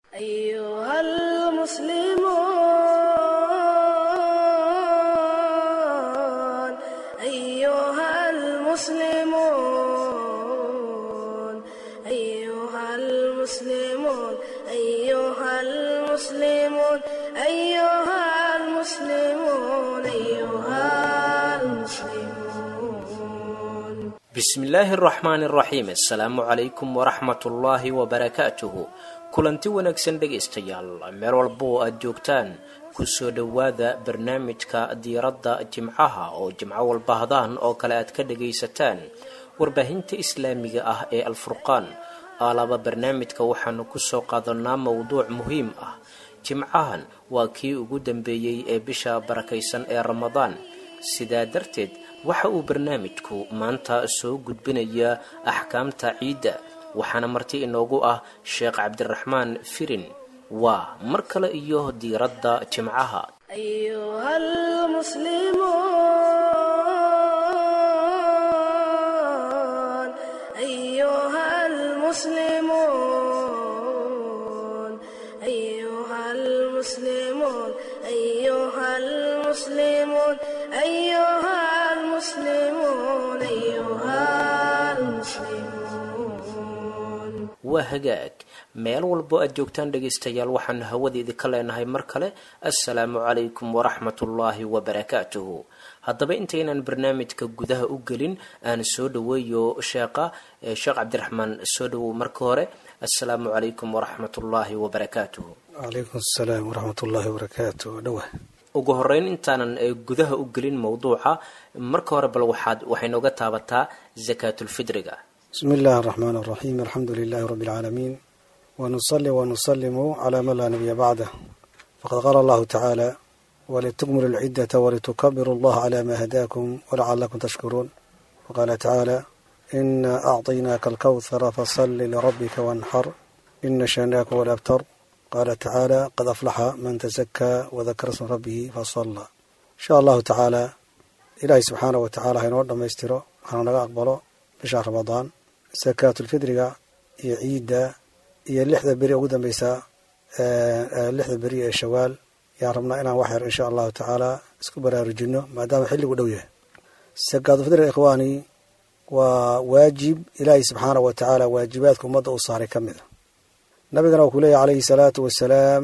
أيها المسلمون أيها المسلمون أيها المسلمون أيها المسلمون أيها المسلمون أيها المسلمون bismillaahi araxmaani araxiim assalaamu calaykum waraxmatullaahi wabarakaatuhu kulanti wanaagsan dhegaystayaal meel walba oo aada joogtaan kusoo dhowaada barnaamijka diiradda jimcaha oo jimco walba hadaan oo kale aad ka dhagaysataan warbaahinta islaamiga ah ee alfurqaan aalaba barnaamijka waxaanu kusoo qaadanaa mowduuc muhiim ah jimcahan waa kii ugu dambeeyey ee bisha barakaysan ee ramadaan sidaa darteed waxa uu barnaamijku maanta soo gudbinayaa axkaamta ciidda waxaana marti inoogu ah sheekh cabdiraxmaan firin waa mar kale iyo diiradda jimcaha أيها المسلمون أيها المسلمون أيها المسلمون أيها المسلمون أيها المسلمون أيها المسلمون waa hagaag meel walbo aad joogtaan dhegaystayaal waxaanu hawadeedii ka leenahay mar kale assalaamu calaykum waraxmatullaahi wabarakaatuhu haddaba intaynan barnaamijka gudaha u gelin aan soo dhaweeyo sheeqa eh, sheekh cabdiraxmaan soo dhawow marka hore assalaamu calaykum waraxmatullaahi wabarakaatuhu calaykum asalaam waraxmat ullaahi wabarakaatu dhowah ugu horeyn intaanan eh, gudaha u gelin mowduuca marka hore bal waxaad waxay nooga taabataa zakaatulfidriga bismi illaahi araxmaan araxiim alxamdu lilaahi rabbi alcaalamiin wanusali wanusalimu calaa man laa nabiya bacdah faqad qaala allahu tacaala walitukmilu lciddata walitukabiru allaha calaa maa hadaakum walacalakum tashkuruun waqaala tacaala ina acطaynaaka alkawthara fasalli lirabbika wanxar ina shanaaka walabtar qaala tacaala qad aflaxa man tasakaa wadakara sma rabbihi fasalla insha allahu tacaala ilaahay subxaanah wa tacala hainoo dhammaystiro hana naga aqbalo bisha ramadaan sakaatulfidriga iyo ciidda iyo lixda beri ugu dambeysa lixda beri ee shawaal yaan rabnaa inaan wax yar insha allahu tacaala isku baraarujino maadaama xilligu dhow yahay sakaatulfidriga ikhwaani waa waajib ilaahay subxaanah wa tacaala waajibaadka ummadda uu saaray ka mid a nabigana uu ku leeyahy calayhi salaatu wasalaam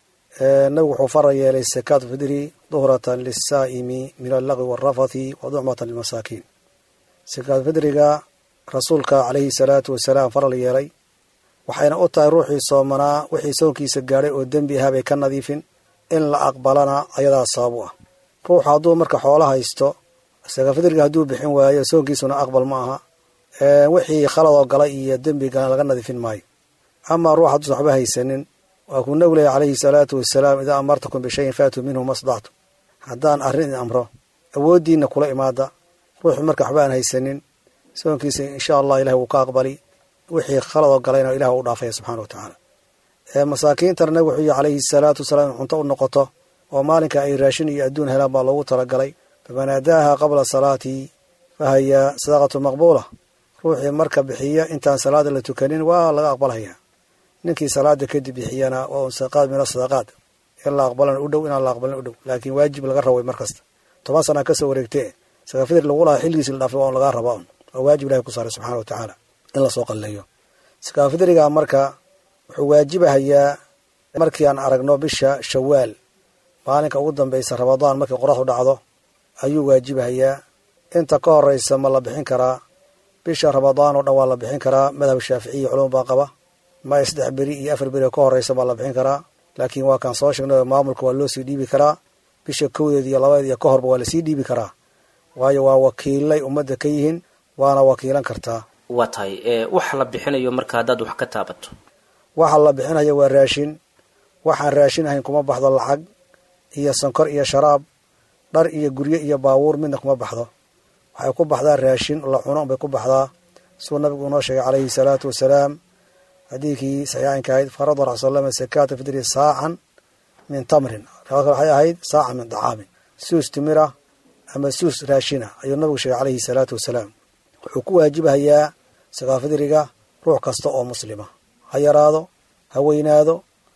nabigu wuxuu fara yeelay sakaatulfidri duhratan lisaa'imi min allaqwi waalrafathi wa ducmatan lilmasaakiin sakaatulfidriga rasuulka calayhi salaatu wasalaam faral yeelay waxayna u tahay ruuxii soomanaa wixii soonkiisa gaadhay oo dembi ahaa bay ka nadiifin in la aqbalana ayadaa sabab u ah ruuxu hadduu marka xoolo haysto sakaatulfidriga hadduu bixin waayo soonkiisuna aqbal ma aha wixii khaladoo galay iyo dembiga laga nadiifin maayo amaa ruux hadduusan waxba haysanin waa kuu nabigu leeyahy calayhi salaatu wasalaam idaa amartakum bishayin faatuu minhu masdactu haddaan arrin idin amro awooddiinna kula imaada ruuxu marka waxba aan haysanin soonkiisa insha allah ilahi wuu ka aqbali wixii khaladoo galayna ilah u dhaafaya subxana wa tacaala masaakiintana nabig wuxuu yihi calayhi salaatu wasalaam in cunto u noqoto oo maalinka ay raashin iyo adduun helaan baa loogu talagalay faman aadaaha qabla salaati fahaya sadaqatu maqbuula ruuxii marka bixiya intaan salaada la tukanin waa laga aqbalhayaa ninkii salaada kadib bixiyana waa un sadaqaad min asadaqaad in la aqbalan u dhow inaan la aqbalin u dhow laakiin waajib laga rabay mar kasta toban sanaa kasoo wareegtee sakaafidri lagu lahaa xilligiisi la dhaafay waa un lagaa rabaa un waa waajib ilahi ku saaray subxana wa tacaala in lasoo qalleeyo sakaafidriga marka wuxuu waajibahayaa markii aan aragno bisha shawaal maalinka ugu dambeysa ramadaan markii qoraxdu dhacdo ayuu waajibahayaa inta ka horeysa ma la bixin karaa bisha ramadaan oo dhan waa la bixin karaa madhab shaaficiya culum baa qaba ma saddex beri iyo afar beri oo ka horeysa baa la bixin karaa laakiin waa kaan soo sheegnay maamulka waa loo sii dhiibi karaa bisha kowdeed iyo labadeed iyo ka horba waa lasii dhiibi karaa waayo waa wakiilay ummadda ka yihiin waana wakiilan kartaa waa tahay waxa la bixinayo marka haddaad wax ka taabato waxa la bixinaya waa raashin waxaan raashin ahayn kuma baxdo lacag iyo sonkor iyo sharaab dhar iyo guryo iyo baabuur midna kuma baxdo waxay ku baxdaa raashin la cuno unbay ku baxdaa siduu nabigu inoo sheegay calayhi salaatu wasalaam xadiidkii saxiixaynka ahayd farada rasul slam sakaata fidri saacan min tamrin riwaad kale waxay ahayd saacan min dacaamin suus timira ama suus raashina ayuu nabigu sheegay calayhi salaatu wasalaam wuxuu ku waajibahayaa sakaafidriga ruux kasta oo muslima ha yaraado ha weynaado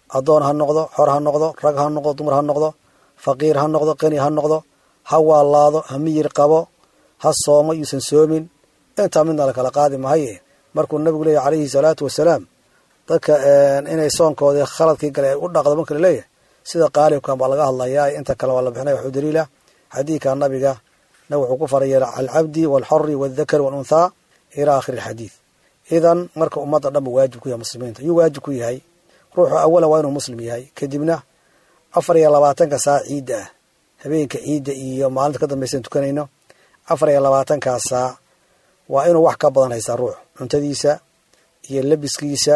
addoon ha noqdo xor ha noqdo rag ha noqdo dumar ha noqdo faqiir ha noqdo qani ha noqdo ha waalaado ha miyir qabo ha soomo yuusan soomin intaa midna la kala qaadi mahaye markuu nabigu leeyahy calayhi salaatu wasalaam dadka inay soonkoodii khaladkii gale ay u dhaqdo marka la leeyahay sida qaalibkan baa laga hadlayaa inta kale waa la bixinaya waxuu daliila xadiidka nabiga na wuxuu ku faray yeela alcabdi waalxori waaldakari waalunthaa ilaa aakhiri alxadiid idan marka ummadda dhan buu waajib ku yahay muslimiinta yuu waajib ku yahay ruuxu awalan waa inuu muslim yahay kadibna afar iyo labaatanka saa ciidda ah habeenka ciidda iyo maalinta ka dambaysan tukanayno afar iyo labaatankaa saa waa inuu wax ka badan haystaa ruux cuntadiisa iyo labiskiisa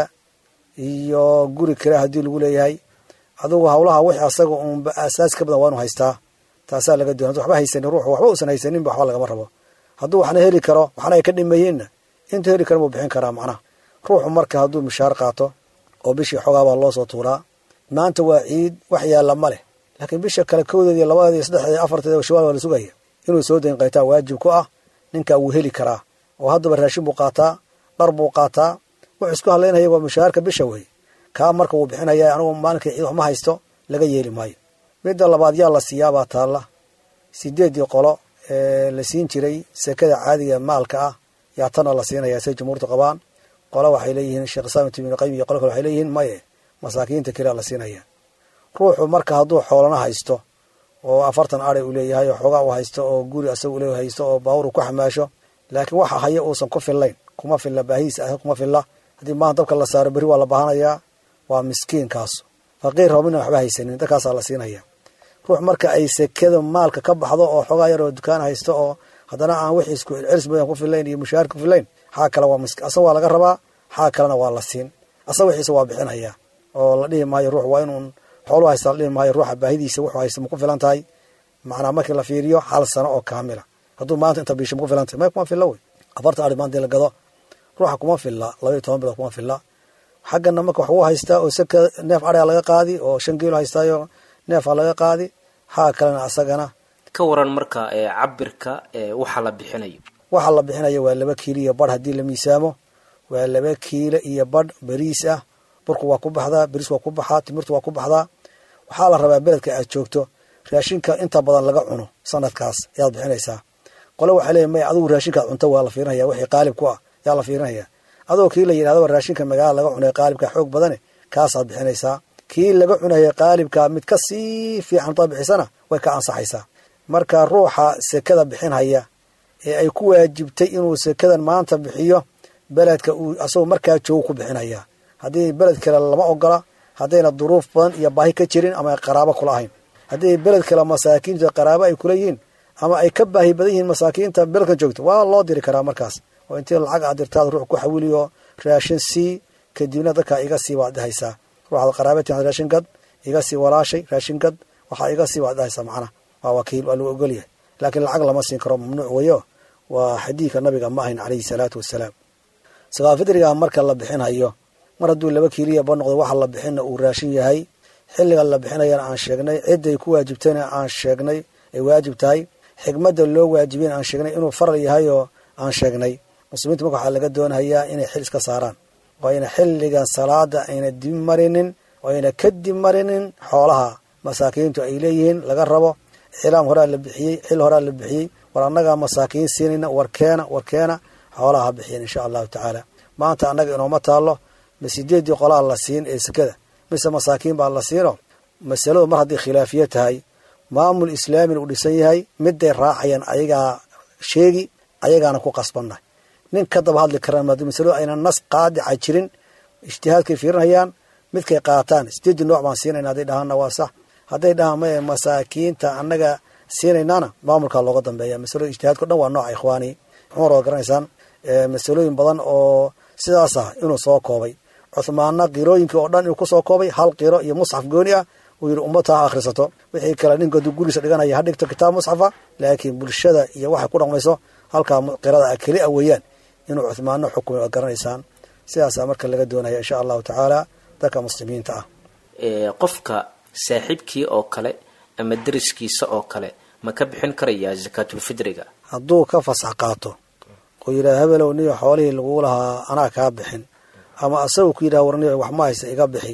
iyo guri kale haddii lagu leeyahay adugu hawlaha wix asaga uunba aasaas ka badan waa inuu haystaa taasaa laga doonay waxba haysanin ruux waxba uusan haysaninba waxba lagama rabo hadduu waxna heli karo waxna ay ka dhimayeenna intuu heli karo buu bixin karaa macnaha ruuxu marka hadduu mishaar qaato oo bishii xoogaabaa loo soo tuuraa maanta waa ciid wax yaalla ma leh laakiin bisha kale kowdeed iyo labadeed iyo saddexdeed iyo afarteed oo shawaal waa la sugaya inuu soo dayn qaytaa waajib ku ah ninkaa wuu heli karaa oo haddaba raashin buu qaataa dhar buu qaataa wuxuu isku hadlaynaya waa mushaharka bisha wey kaa marka wuu bixinaya anugu maalinkii ciid wax ma haysto laga yeeli maayo midda labaad yaa la siiyaabaa taalla sideeddii qolo ee la siin jiray sekada caadiga maalka ah yaa tana la siinaya say jumhuurtu qabaan qolo waxay leeyihiin sheekh islaam ibn qayim iyo qolo kale waxay leeyihiin maye masaakiinta kelea la siinaya ruuxu marka hadduu xoolana haysto oo afartan aday uu leeyahay oo xoogaa uu haysto oo guri asaga ule haysto oo baawur uu ku xamaasho laakiin waxa haya uusan ku fillayn kuma filla baahiis ah kuma filla haddii maanta dabka la saaro berri waa la baahanayaa waa miskiinkaas faqiir rabina waxba haysanin dadkaasaa la siinaya ruux marka ay sekada maalka ka baxdo oo xoogaa yar oo dukaan haysto oo haddana aan wixii isku celcelis badan ku fillayn iyo mushaahar ku fillayn xaa kale waa misk asaga waa laga rabaa xaa kalena waa la siin asaga wixiisa waa bixinaya oo la dhihi maayo ruux waa inuun xoolu haysta la dhihi maayo ruuxa baahidiisa wuxuu haysta ma ku filan tahay macnaa markii la fiiriyo hal sano oo kaamila hadduu maanta inta biisha ma ku filan tahay may kuma filla wey afartan ari maanta la gado ruuxa kuma filla laba iyo toban bilood kuma filla xaggana marka wax wuu haystaa oo seka neef aria laga qaadi oo shan kiilo haystaayo neefa laga qaadi haa kalena asagana ka waran marka ee cabirka ee waxa la bixinayo waxa la bixinayo waa laba kiilo iyo badh haddii la miisaamo waa laba kiilo iyo badh beriis ah burku waa ku baxdaa beriis waa ku baxaa timirtu waa ku baxdaa waxaa la rabaa beledka aad joogto raashinka inta badan laga cuno sanadkaas ayaad bixinaysaa qole waxaa leeya may adigu raashinkaad cunto waa la fiirinaya wixii qaalib ku ah yaa la fiirinaya adoo kii la yidhahdaba raashinka magaala laga cunay qaalibka xoog badane kaasaad bixinaysaa kii laga cunaya qaalibka mid ka sii fiican hadaad bixisana way ka ansaxaysaa marka ruuxa sekada bixinhaya ee ay ku waajibtay inuu sekadan maanta bixiyo beledka uu asagoo markaa joogo ku bixinaya haddii beled kale lama ogola haddayna duruuf badan iyo baahi ka jirin ama ay qaraabo kula ahayn haddii beled kale masaakiintu qaraabo ay kula yihiin ama ay ka baahi badan yihiin masaakiinta beledkan joogto waa loo diri karaa markaas oo intii lacag aad dirtaad ruux ku xawiliyo raashin sii kadibna dadkaa iga sii waad dhahaysaa ruuxaad qaraabati raashin gad iga sii walaashay raashin gad waxaa iga sii waad dhahaysaa macnaha waa wakiil waa lagu ogolyahay laakiin lacag lama siin karo mamnuuc weyo waa xadiidka nabiga ma ahayn calayhi salaatu wasalaam sakaafidriga marka la bixinhayo mar hadduu laba kiiliya ba noqdo waxa la bixina uu raashin yahay xilliga la bixinayana aan sheegnay cidday ku waajibtayna aan sheegnay ay waajib tahay xigmadda loo waajibin aan sheegnay inuu faral yahay oo aan sheegnay muslimiinta marka waxaa laga doonayaa inay xil iska saaraan oo ayna xilligan salaada ayna dib marinin oo ayna ka dib marinin xoolaha masaakiintu ay leeyihiin laga rabo xilaam horaa la bixiyey xil horaa la bixiyey war annagaa masaakiin siinayna warkeena warkeena xoolaha ha bixiyeen insha allahu tacaala maanta annaga inooma taallo ma sideeddii qolaa la siin ee sekada mise masaakiin baa la siino masaladu mar haddii khilaafiya tahay maamul islaamin uu dhisan yahay miday raacayaan ayagaa sheegi ayagaana ku qasbannahay nin ka daba hadli karaan maadi masaladu ayna nas qaadica jirin ijtihaadkay fiirinayaan midkay qaataan sideeddii nooc baan siinayna hadday dhahaanna waa sax hadday dhahaan maye masaakiinta annaga siinaynaana maamulkaa looga dambeeya masalada ijtihaadkao dhan waa nooca ikhwaani xumar waad garanaysaan masalooyin badan oo sidaas ah inuu soo koobay cuhmaanna qirooyinkii oo dhan inuu kusoo koobay hal qiro iyo musxaf gooni ah uu yidhi ummata ha akhrisato wixii kale ninka hadduu guriisa dhiganaya ha dhigto kitaab musxafa laakiin bulshada iyo waxay ku dhaqmayso halkaa qirada a keli a weeyaan inuu cuhmaano xukumay waad garanaysaan sidaasaa marka laga doonaya insha allahu tacaala dadka muslimiinta ah qofka saaxiibkii oo kale ama deriskiisa oo kale ma ka bixin karayaa zakaatulfidriga hadduu ka fasax qaato oo yidhaha hebelow niyo xoolihii laguu lahaa anaa kaa bixin ama asagu ku yidhaha warniyo wax ma haysta iga bixi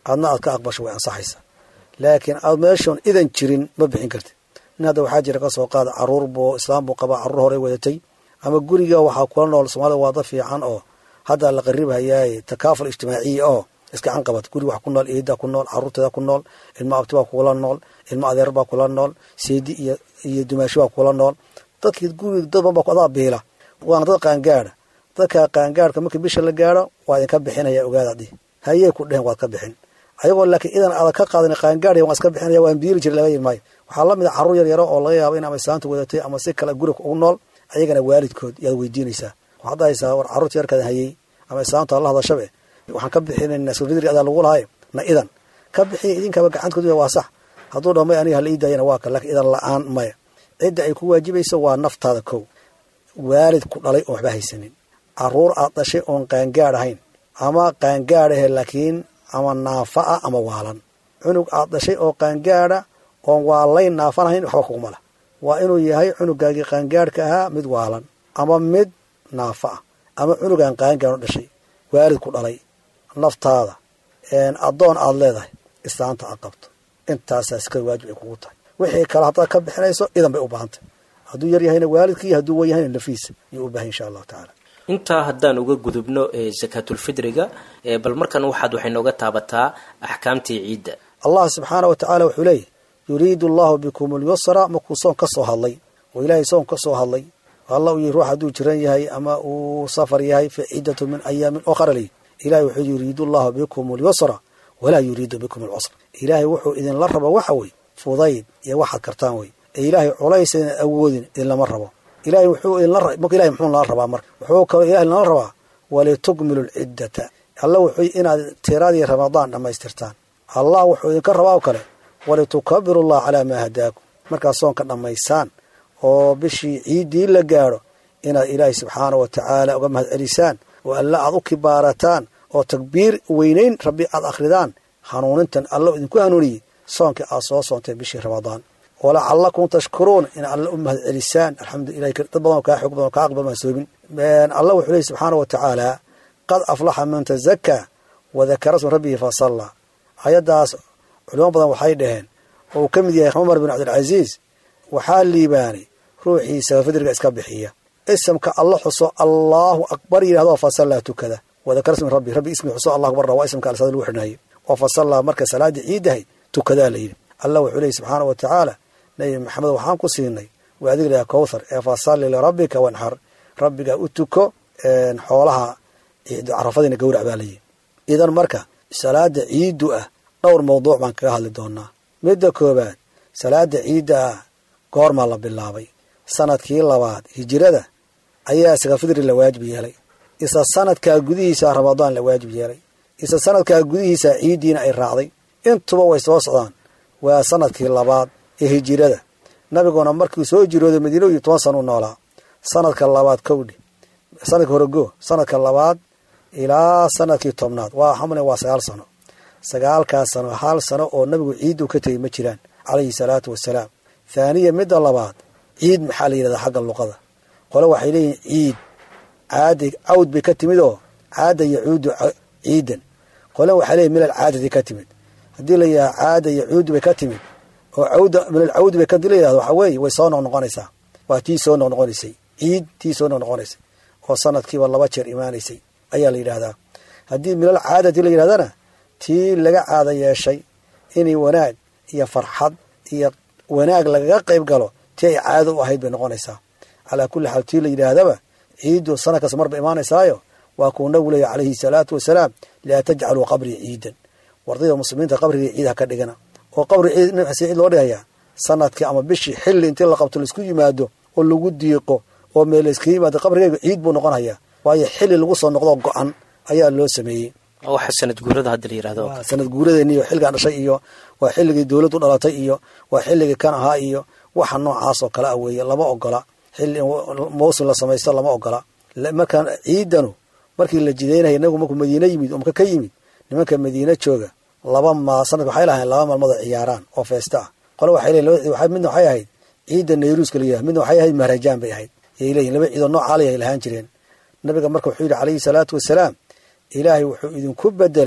adna aad ka aqbasho way ansaxaysaa laakiin aad meeshoon idan jirin ma bixin kartid nin hadda waxaa jira ka soo qaada caruur buu islaam buu qabaa carruur horey wadatay ama guriga waxaa kula nool soomaalida waa dad fiican oo hadda la qaribhayaaye takaaful ijtimaaciya oo iskacan qabat guriga wax ku nool eeda ku nool caruurteeda ku nool ilmo abti baa kula nool ilmo adeer baa kula nool seedi iyo iyo dumaashi baa kula nool dadkii guriga dad badan baa ku adaa biila waana dad qaangaada dadka qaangaadhka markii bisha la gaadho waa idinka bixinaya ogaada dhi hayey ku dhehen waad ka bixin ayagoo laakiin idan adag ka qaadan qaangaadhaya waan iska bixinaya waan biiri jira laga maayo waxaa la mid a carruur yar yaro oo laga yaabo in ama islaanta wadatay ama si kale guriga ugu nool ayagana waalidkood yaad weydiinaysaa waxaad dhahaysaa war carruurta yarkaada hayey ama islaanta la hadashabe waxaan ka bixinaynaa sufidri adaa lagu lahay na idan ka bixiya idinkaba gacantkooda waa sax hadduu dhamay aniga hala ii daayana waa ka laakiin idan la-aan maya cidda ay ku waajibayso waa naftaada kow waalid ku dhalay oon waxba haysanin caruur aad dhashay oon qaangaad ahayn ama qaangaad ahe laakiin ama naafa ah ama waalan cunug aad dhashay oo qaangaada oon waalayn naafan ahayn waxba kuguma lah waa inuu yahay cunugaagii qaangaadhka ahaa mid waalan ama mid naafa ah ama cunugaan qaangaad u dhashay waalid ku dhalay naftaada addoon aad leedahay islaanta aad qabto intaasaa sika waajib ay kugu tahay wixii kale haddaad ka bixinayso idan bay u baahantay hadduu yar yahayna waalidkii hadduu wan yahayna lafiisa yuu u bahay insha allahu tacaala intaa haddaan uga gudubno sakaatulfidriga bal markan waxaad waxay nooga taabataa axkaamtii ciidda allah subxaana wa tacaala wuxuu leeyahy yuriidu allahu bikum alyusra markuu soon ka soo hadlay oo ilaahay soon ka soo hadlay alla uu yihi ruux hadduu jiran yahay ama uu safar yahay fa ciddatu min ayaamin okhra ley ilahay wuxuu yuriidu allahu bikum alyusra walaa yuriidu bikum alcusra ilaahay wuxuu idinla rabo waxa wey fudayd iyo waxaad kartaan wey ee ilaahay culays idan awoodin idinlama rabo ilahay wuxuu idinla marka ilahay muxuu nala rabaa marka wuxuu kaloo ilahay nala rabaa walitukmilu lciddata alla wuxuu inaad tiradii ramadaan dhammaystirtaan allah wuxuu idinka rabaa oo kale walitukabiru allah calaa maa hadaakum markaad soonka dhammaysaan oo bishii ciiddii la gaadho inaad ilaahay subxaana wa tacaala uga mahad celisaan oo alla aad u kibaarataan oo takbiir weynayn rabbi aad akhridaan hanuunintan alla idinku hanuuniyey soonkii aad soo soontay bishii ramadaan walacallakum tashkuruun in alla u mahad celisaan alxamdulilah dad badan kaa xog badan kaa aqbal maan soobin alla wuxuu leeyay subxaana wa tacaala qad aflaxa man tazakaa wadakara sma rabbihi fasallaa ayaddaas culimo badan waxay dhaheen oo uu ka mid yahay cumar bin cabdilcasiis waxaa liibaanay ruuxiisa fidriga iska bixiya isamka alla xuso allaahu akbar yidhahdo fasallaa tukada wadakara smi rabbi rabbi ismi xuso allah akbar waa ismka alsada lagu xidhnaayay oo fasallaa marka salaaddii ciiddahay tukadaa la yidhi allah wuxuu leeyay subxaana wa tacaala nabi maxamed waxaan ku siinay waa adig laha kowthar ee fasalli lirabbika wanxar rabbigaa u tuko xoolaha carafadiina gawrac baa layihi idan marka salaada ciiddu ah dhowr mawduuc baan kaga hadli doonaa midda koowaad salaada ciidda ah goormaa la bilaabay sanadkii labaad hijirada ayaa sakafidri la waajib yeelay isa sanadkaa gudihiisa ramadaan la waajib yeelay isa sanadkaa gudihiisa ciiddiina ay raacday intuba way soo socdaan waa sanadkii labaad ee hijirada nabiguna markuu soo jirooday madiina iyo toban sana u noolaa sanadka labaad kowdhi sanadka horego sanadka labaad ilaa sanadkii tobnaad waa xamle waa sagaal sano sagaalkaas sano hal sano oo nabigu ciiddu ka tegey ma jiraan calayhi salaatu wasalaam thaaniya midda labaad ciid maxaa la yidhahdaa xagga luqada qole waxay leeyihin ciid caadi cawd bay ka timid oo caada yacuudu ciidan qole waxay leeyihin milal caadadi ka timid haddii la yidhaha caada yacuudu bay ka timid oo cawda milal cawdi bay kadii la yidhahdo waxaa weeye way soo noqnoqonaysaa waa tii soo noqnoqonaysay ciid tii soo noqnoqonaysay oo sanadkiiba laba jeer imaanaysay ayaa la yidhahdaa haddii milal caadati la yidhahdana tii laga caada yeeshay inay wanaag iyo farxad iyo wanaag lagaga qayb galo tii ay caado u ahayd bay noqonaysaa calaa kulli xaal tii la yidhaahdaba ciiddu sanadkaas marba imaanaysaayo waa kuu nabigu leeya calayhi salaatu wasalaam laa tajcaluu qabrii ciidan wardayda muslimiinta qabrigii ciid ha ka dhigana oo qabri ciid nafsi ciid loo dhigayaa sanadkii ama bishii xilli intii la qabto laisku yimaado oo lagu diiqo oo meel layskaga yimaado qabrigeyga ciid buu noqonayaa waayo xilli lagu soo noqdo go-an ayaa loo sameeyey waxa sanad guurada hadda la yirahdo waa sanad guuradeeni iyo xilligaan dhashay iyo waa xilligii dowladdu dhalatay iyo waa xilligii kan ahaa iyo waxa noocaas oo kale ah weeye lama ogola xilli mawsim la samaysto lama ogola markaan ciidanu markii la jidaynaya inagu markuu madiine yimid oo maka ka yimid nimanka madiine jooga laba ma sanadka waxay lahayn laba maalmood oo ciyaaraan oo feesta ah qole waxay leeyihin midna waxay ahayd ciidda nayruuska la yidhahdo midna waxay ahayd mahrajaan bay ahayd yay leeyihin laba ciidoo noocaali ay lahaan jireen nabiga marka wuxuu yidhi calayhi salaatu wasalaam ilaahay wuxuu idinku bedelay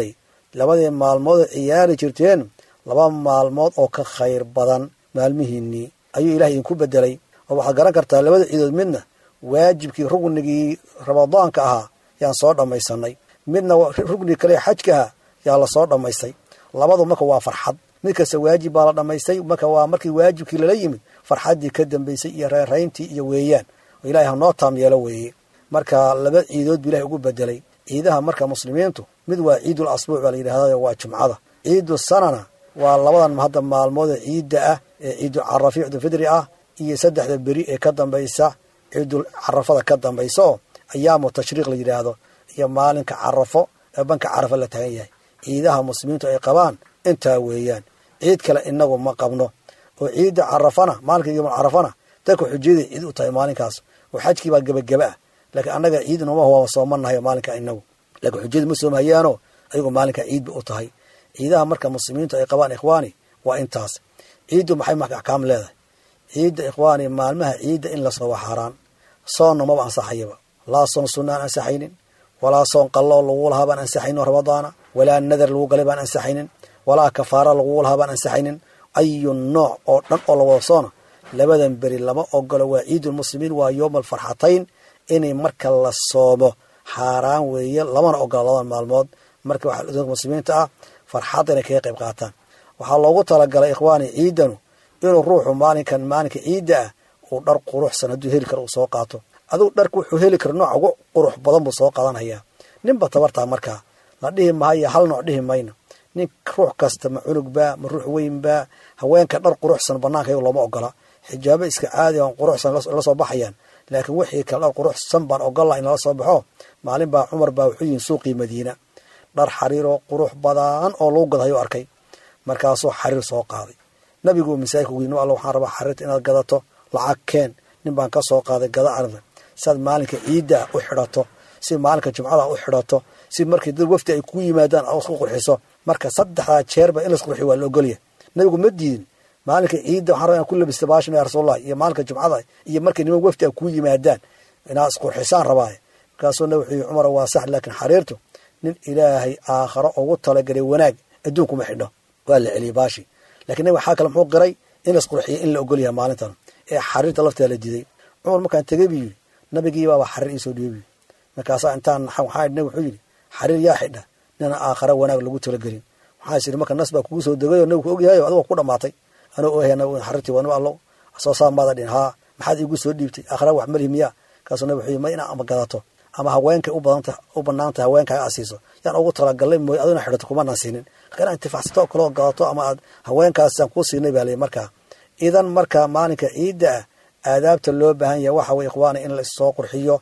labadii maalmood oo ciyaari jirteen laba maalmood oo ka khayr badan maalmihiinnii ayuu ilahay idinku bedelay oo waxaad garan kartaa labada ciidood midna waajibkii rugnigii ramadaanka ahaa yaan soo dhammaysanay midna rugnigii kale xajka ahaa yaa lasoo dhammaystay labadu marka waa farxad mid kasta waajib baa la dhammaystay marka waa markii waajibkii lala yimid farxaddii ka dambaysay iyo reerayntii iyo weeyaan oo ilahay hanoo taam yeelo weeye marka laba ciidood buu ilahay ugu bedelay ciidaha marka muslimiintu mid waa ciidul asbuuc baa la yidhahda waa jumcada ciidu sanana waa labadan hadda maalmood ciidda ah ee ciidul carafi ciidulfidri ah iyo saddexda beri ee ka dambaysa ciidul carafada ka dambaysa oo ayaamu tashriiq la yidhaahdo iyo maalinka carafo ee banka carafa la taagan yahay ciidaha muslimiintu ay qabaan intaa weeyaan ciid kale inagu ma qabno oo ciidda carafana maalinka yomul carafana dadka xujiyadii ciid u tahay maalinkaas oo xajkii baa gebageba ah laakiin annaga ciid noma waa soomanahay maalinka inagu laakiin xujiyadu ma soomahayaano ayagu maalinka ciid ba u tahay ciidaha marka muslimiintu ay qabaan ikhwaani waa intaas ciiddu maxay marka axkaam leedahay ciidda ikhwaani maalmaha ciidda in la sooba xaaraan soonna maba ansaxayaba laa soon sunna aan ansaxaynin walaa soon qalloo lagu lahaa baan ansaxaynin ramadaana walaa nadar lagu galay baan ansaxaynin walaa kafaara lagu lahaa baan ansaxaynin ayu nooc oo dhan oo la wada soona labadan beri lama ogolo waa ciidulmuslimiin waa yooma alfarxatayn inay marka la soomo xaaraan weeye lamana ogola labadan maalmood marka waxaa dadka muslimiinta ah farxadda inay kaga qayb qaataan waxaa loogu talagalay ikhwaani ciidanu inuu ruuxu maalinkan maalinka ciidda ah uu dhar quruxsan hadduu heli karo uu soo qaato adugu dharka wuxuu heli karo nooc ugu qurux badan buu soo qaadanhayaa ninba tabartaa markaa la dhihi mahayo hal nooc dhihi mayno nin ruux kasta ma cunugba ma ruux weynba haweenka dhar quruxsan banaanka iyago looma ogola xijaabo iska caadi aan quruxsan la soo baxayaan laakiin wixii kale dhar quruxsan baan ogolla in lala soo baxo maalin baa cumar baa wuxuu yihin suuqii madiina dhar xariiroo qurux badan oo lagu gadayo arkay markaasuu xariir soo qaaday nabigu masaajidka ugu yimi alla waxaan rabaa xariirta inaad gadato lacag keen nin baan ka soo qaaday gada arda siaad maalinka ciidda u xidhato si maalinka jumcada u xidhato si markii dad wafdi ay kuu yimaadaan a isku qurxiso marka saddexdaa jeerba in las qurxiyo waa la ogolya nabigu ma diidin maalinka ciidda waxaan rabaa inaan ku labista baashan ya rasuulallah iyo maalinka jumcada iyo markay niman wafdi ay kuu yimaadaan inaad isqurxisaan rabaaye markaasuu nabi wuxuu yihi cumar waa sax laakiin xariirtu nin ilaahay aakharo ugu talagalay wanaag adduunkuma xidho waa la celiyey baashi lakiin nabi waxaa kale muxuu qiray in las qurxiyo in la ogolyahay maalintan ee xariirta lafteeda la diiday cumar markaan tegey buu yidhi nabigii baaba xariir iisoo dhiibi markaasaa intaan waxaa idhi wuxuu yidhi xariir yaa xidha nina aakhara wanaag lagu talagelin waxaa is idhi marka nas baa kugu soo degayoo nabigu ogyahayo adigo ku dhamaatay anoo ohay xariirtii waa nab allo soo saa maada dhin haa maxaad iigu soo dhiibtay aakhara wax malihi miyaa kaasuu nabi wuxuu yidhi ma inaa ama gadato ama haweenkay u badanta u banaantay haweenkaaga aad siiso yaan ugu talagalnay mooy aduna xidhato kumanaan siinin laakiin inaad intifacsato oo kaloo gadato ama aad haweenkaasaan kuu siinay baa lay markaa idan marka maalinka ciidda ah aadaabta loo baahan yahay waxa weye ikhwaana in la issoo qurxiyo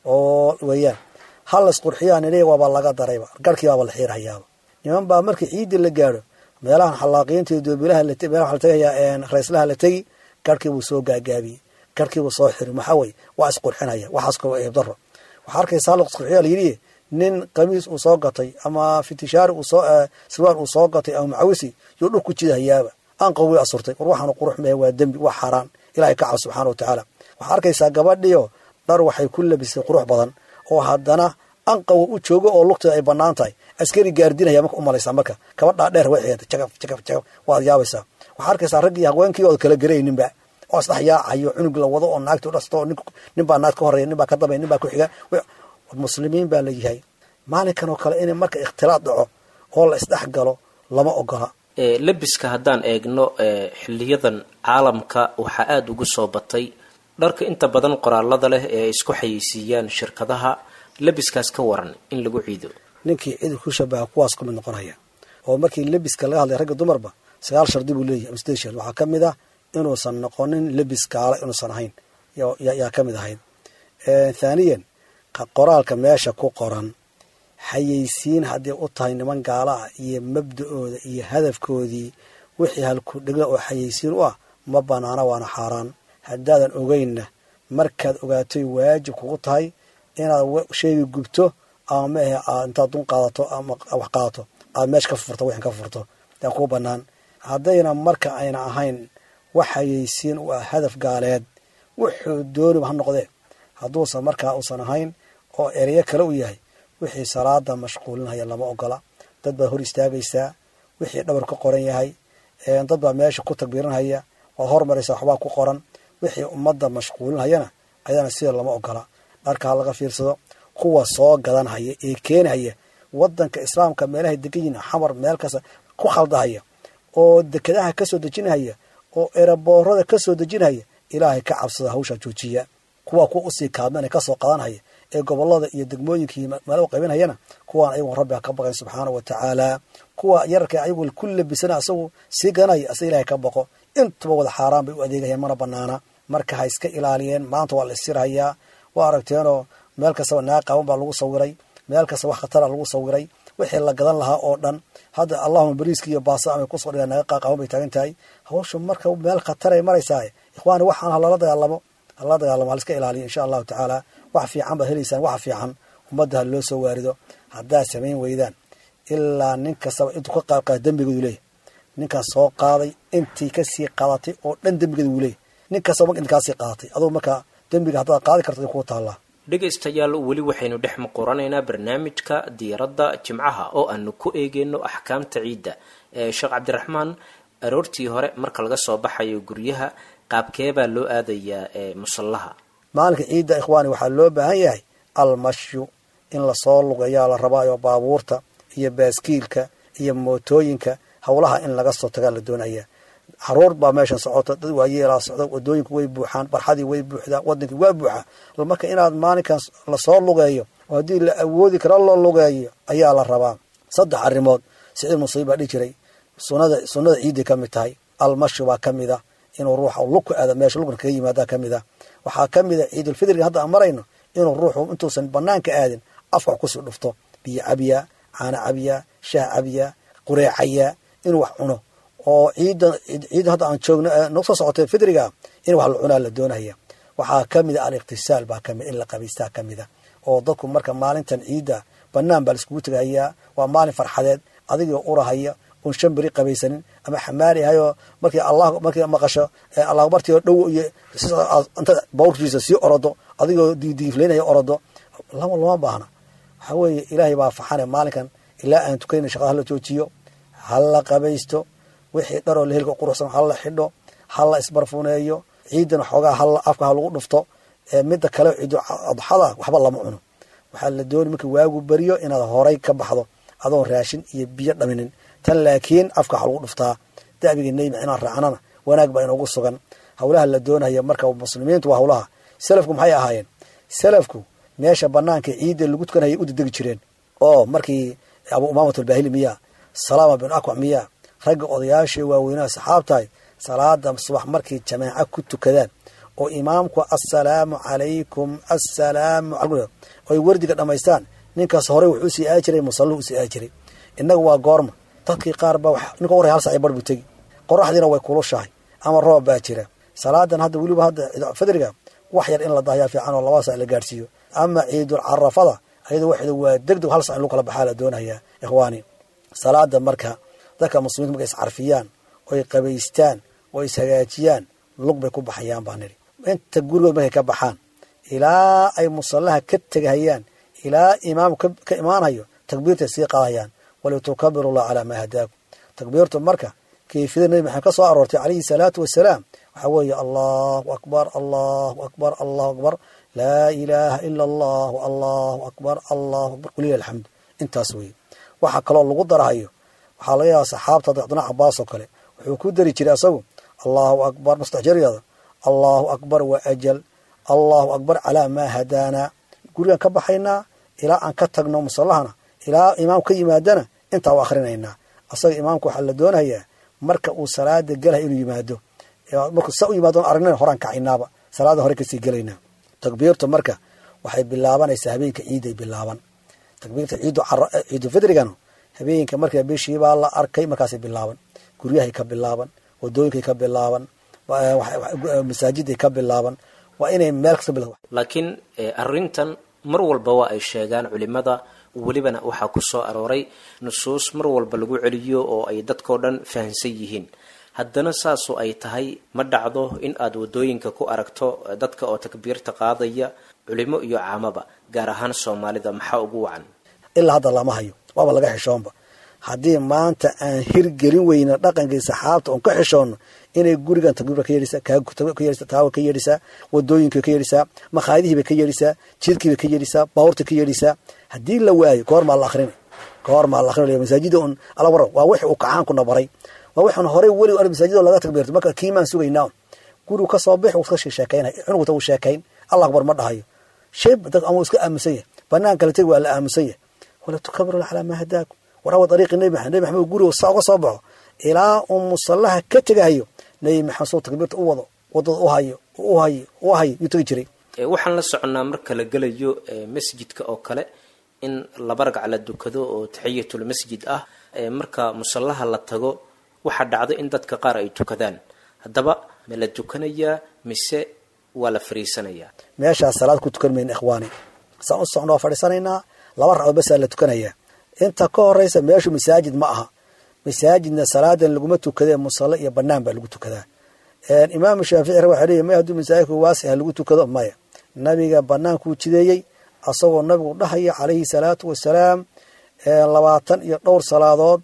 oo weeyaan hal las qurxiyaa nidhi waaba laga darayba garhkii baaba la xiirhayaaba niman baa markii ciidda la gaadho meelahan xallaaqiyiinta iyo doobilaha meelaha la tegayaa rayslaha la tegi garhkiibuu soo gaagaabiyey garhkiibuu soo xiri maxaa weye waa isqurxinaya waxaas kaloo eebdaro waxaa arkaysaa la isqurxiya la yidhi nin qamiis uu soo gatay ama fitishaari uu soo sirwaal uu soo gatay ama macawisi yuu dhul ku jidahayaaba aan qawey asurtay war waxaanu qurux mehe waa dembi waa xaaraan ilahay ka cab subxaana wa tacaala waxaa arkaysaa gabadhiyo dhar waxay ku labisay qurux badan oo haddana anqawo u joogo oo lugteeda ay bannaan tahay askari gaardinaya marka u malaysaa marka kabadhaa dheer way xigantay jagaf jagaf jagaf waad yaabaysaa waxaa arkaysaa raggii haweenkii ood kala garayninba oo isdhex yaacayo cunug la wado oo naagti udhasto oo nin baa naag ka horreya nin baa ka dambaya nin baa ku xiga muslimiin baa layahay maalinkan oo kale inay marka ikhtilaad dhaco oo la isdhex galo lama ogola lebiska haddaan eegno xiliyadan caalamka waxaa aada ugu soo batay dharka inta badan qoraalada leh ee ay isku xayeysiiyaan shirkadaha lebiskaas ka waran in lagu ciido ninkii cid ku shabaha kuwaas ku mid noqonaya oo markii lebiska laga hadlay ragga dumarba sagaal shardi buu leeyahy ama sideed shard waxaa ka mid ah inuusan noqonin lebis gaala inuusan ahayn yaa ka mid ahayd thaaniyan qoraalka meesha ku qoran xayeysiin hadday u tahay niman gaala ah iyo mabda-ooda iyo hadafkoodii wixii halku dhegla oo xayeysiin u ah ma banaana waana xaaraan haddaadan ogeynna markaad ogaatoy waajib kugu tahay inaad sheegi gubto ama maahe aad intaad dun qaadato ama wax qaadato aad meesha ka furto wixin ka furto yaa kuu bannaan haddayna marka ayna ahayn wax xayeysiin u ah hadaf gaaleed wuxuu dooniba ha noqdee hadduusan markaa uusan ahayn oo ereyo kale u yahay wixii salaada mashquulinaya lama ogola dad baad hor istaagaysaa wixii dhabar ka qoran yahay dad baa meesha ku takbiirinhaya waad hormaraysaa waxbaa ku qoran wixii ummadda mashquulinhayana ayadana sida lama ogola dharka ha laga fiirsado kuwa soo gadanhaya ee keenhaya wadanka islaamka meelahay degan yihin xamar meel kasta ku khaldahaya oo dekedaha kasoo dejinhaya oo eraboorada kasoo dejinhaya ilaahay ka cabsada hawshaa joojiya kuwa kuwa usii kaadmana kasoo qadanhaya ee gobolada iyo degmooyinkii meelo qaybinhayana kuwaan ayagu rabbiga ka baqayn subxaana wa tacaala kuwa yararka ayagu ku labisana asagu sii ganaya asa ilahay ka baqo intuba wada xaaraan bay u adeegayaan mana banaana marka ha iska ilaaliyeen maanta waa la isirhayaa waa aragteenoo meel kastaba naag qaaban baa lagu sawiray meel kasta wax khatara lagu sawiray wixii la gadan lahaa oo dhan hadda allahuma bariiski iyo baasa amay kusoo dhigaan naga qaaqaaban bay taagan tahay hawsha marka meel khataray maraysaa ikhwaani waxaan halala dagaalamo halala dagaalamo haliska ilaaliyo insha allahu tacaala wax fiican baad helaysaan waxa fiican ummadda ha loo soo waarido haddaad samayn weydaan ilaa nin kastaba intuu ka qaadqaada dembigeedu leeyahy ninkaas soo qaaday intii kasii qaadatay oo dhan dembigeeda wuu leeyahy nin kastaba marka inkaasii qaadatay adugu markaa dembiga haddaad qaadi karto kuu taallaa dhegaystayaal weli waxaynu dhex muquranaynaa barnaamijka diiradda jimcaha oo aanu ku eegeyno axkaamta ciidda sheekh cabdiraxmaan aroortii hore marka laga soo baxayo guryaha qaabkeebaa loo aadayaa musallaha maalinka ciidda ikhwaani waxaa loo baahan yahay almashyu in lasoo lugayaa la rabaayo baabuurta iyo baaskiilka iyo mootooyinka howlaha in laga soo tagaa la doonaya caruur baa meeshan socota dad waayeelaa socda wadooyinku way buuxaan barxadii way buuxdaa wadankii waa buuxa marka inaad maalinkan lasoo lugeeyo oo haddii la awoodi karo loo lugeeyo ayaa la rabaa saddex arrimood siciid musiib baa dhihi jiray sunada sunnada ciidday ka mid tahay almashi baa ka mid a inuu ruuxa lug ku aada meesha lugna kaga yimaadaa ka mid a waxaa ka mid a ciidulfidriga hadda aan marayno inuu ruuxu intuusan banaanka aadin afka wax kusii dhufto biyo cabiya caana cabiya shaah cabiya qureecaya inuu wax cuno oo ciidda ciidda hadda aan joogno nagu soo socotay fidriga in wax la cunaa la doonaya waxaa ka mid a al-iqtisaal baa kamid in la qabaystaa ka mid a oo dadku marka maalintan ciidda banaan baa laiskugu tegahayaa waa maalin farxadeed adigoo urahaya un shan beri qabaysanin ama xamaali ahayoo markii allah markii maqasho allah bartii dhow iyo inta bawrkiisa sii orodo adigoo diidiiflaynaya orodo lama lama baahna waxaa weeye ilaahay baa faxane maalinkan ilaa aan tukanayna shaqada hala joojiyo hala qabaysto wixii dharoo la helka quruxsan hala xidho hala isbarfuneeyo ciidana xoogaa hal afka ha lagu dhufto midda kale ciidu adxada waxba lama cuno waxaa la dooni markii waagu beriyo inaad horay ka baxdo adoon raashin iyo biyo dhaminin tan laakiin afka waxa lagu dhuftaa da'biga neyma inaan raacnana wanaag baa inoogu sugan howlaha la doonaya marka muslimiintu waa howlaha salafku maxay ahaayeen salafku meesha banaanka ciidda lagu tukanaya u dedegi jireen oo markii abu umaamat albahili miyaa salaama bin akwac miyaa ragga odayaashii waaweynaha saxaabtahay salaada subax markay jamaaca ku tukadaan oo imaamku assalaamu calaykum assalaamu oy wardiga dhammaystaan ninkaas horey wuxuu sii aadi jiray musallu usii aadi jiray innaga waa goorma dadkii qaar baa ninka warray hal sac bar buu tegi qoraxdiina way kulushahay ama roob baa jira salaadan hadda weliba hadda fidriga wax yar in la dahyaa fiican oo laba sac la gaadhsiiyo ama ciidul carafada ayada waxeeda waa degdeg hal sac in lagu kala baxaa la doonayaa ikhwaani salaada marka dadka muslimiinta markay iscarfiyaan oy qabaystaan oo ishagaajiyaan lug bay ku baxayaan baa nidhi inta gurigood markay ka baxaan ilaa ay musallaha ka tegahayaan ilaa imaamku ka imaanayo takbiirtay sii qaadayaan walitukabiru llah calaa maa hadaakum takbiirtu marka kayfiyada nabi maxamed ka soo aroortay calayhi salaatu wasalaam waxaa weeye allahu akbar allahu akbar allahu akbar laa ilaaha ila allahu allahu akbar allahu akbar walilah alxamdu intaas weeye waxaa kaloo lagu darahayo waxaa laga yaaba saxaabta cabdina cabaas oo kale wuxuu ku dari jiray asagu allahu akbar mustexjariyada allahu akbar wa ajal allahu akbar calaa maa hadaanaa gurigaan ka baxaynaa ilaa aan ka tagno musallahana ilaa imaamku ka yimaadana intaa u akhrinaynaa asaga imaamku waxaa la doonayaa marka uu salaada gelahay inuu yimaado markuu sa u yimaado aragnan horaan kacaynaaba salaada hore kasii gelaynaa takbiirtu marka waxay bilaabanaysaa habeenka ciiday bilaaban takbiirta ciidu fidrigana habeenka marka bishiibaa la arkay markaasay bilaaban guryahay ka bilaaban wadooyinkay ka bilaaban masaajiday ka bilaaban waa inay meel kasta bila laakiin arrintan mar walba waa ay sheegaan culimada welibana waxaa ku soo arooray nusuus mar walba lagu celiyo oo ay dadkao dhan fahamsan yihiin haddana saasoo ay tahay ma dhacdo in aad wadooyinka ku aragto dadka oo takbiirta qaadaya culimo iyo caamaba gaar ahaan soomaalida maxaa ugu wacan ilaa hadda lama hayo waaba laga xishoonba haddii maanta aan hirgelin weyno dhaqankii saxaabta oon ka xishoonno inay gurigan takbiirba ka yeedhisaa ka yeedhisaa taawa ka yeedhisaa wadooyinka ka yeedhisaa makhaayadihiibay ka yeedhisaa jidkiibay ka yeedhisaa baabuurta ka yeedhisaa haddii la waayo kahor maa la akrinay kahor maa la akrinay masaajida un ala waran waa wixii uu kacaankuna baray waa waxaan horey weli ar masaajida laga takbiirto marka kiimaan sugaynaa gurigu ka soo bix uu iska sheekeynay cunugta uu sheekayn allah akbar ma dhahayo shib dad ama uu iska aamusan yahay banaan kale tegi waa la aamusan yahay wala tukabiru calaa maa hadaakum warawa dariiqi nebi maxamed nebi maxamed guriga saa uga soo baxo ilaa uu musallaha ka tegahayo nebi maxamed soo takbiirta u wado wadada u hayo u hayo u hayo yuu tegi jiray waxaan la soconnaa marka la gelayo masjidka oo kale in laba ragc la dukado oo taxiyatul masjid ah marka musallaha la tago waxaa dhacdo in dadka qaar ay tukadaan haddaba ma la tukanayaa mise waa la fariisanayaa meeshaas salaad ku tukan mayna ikhwaani saan u socno waa fadhiisanaynaa laba ragcood basaa la tukanayaa inta ka horeysa meeshu masaajid ma aha masaajidna salaadan laguma tukadee musalle iyo banaan baa lagu tukadaa imaamu shaafici waxa leeyahy may hadduu masaajidku waasiha lagu tukado maya nabiga banaankuu jideeyey asagoo nabigu dhahaya calayhi salaatu wasalaam labaatan iyo dhowr salaadood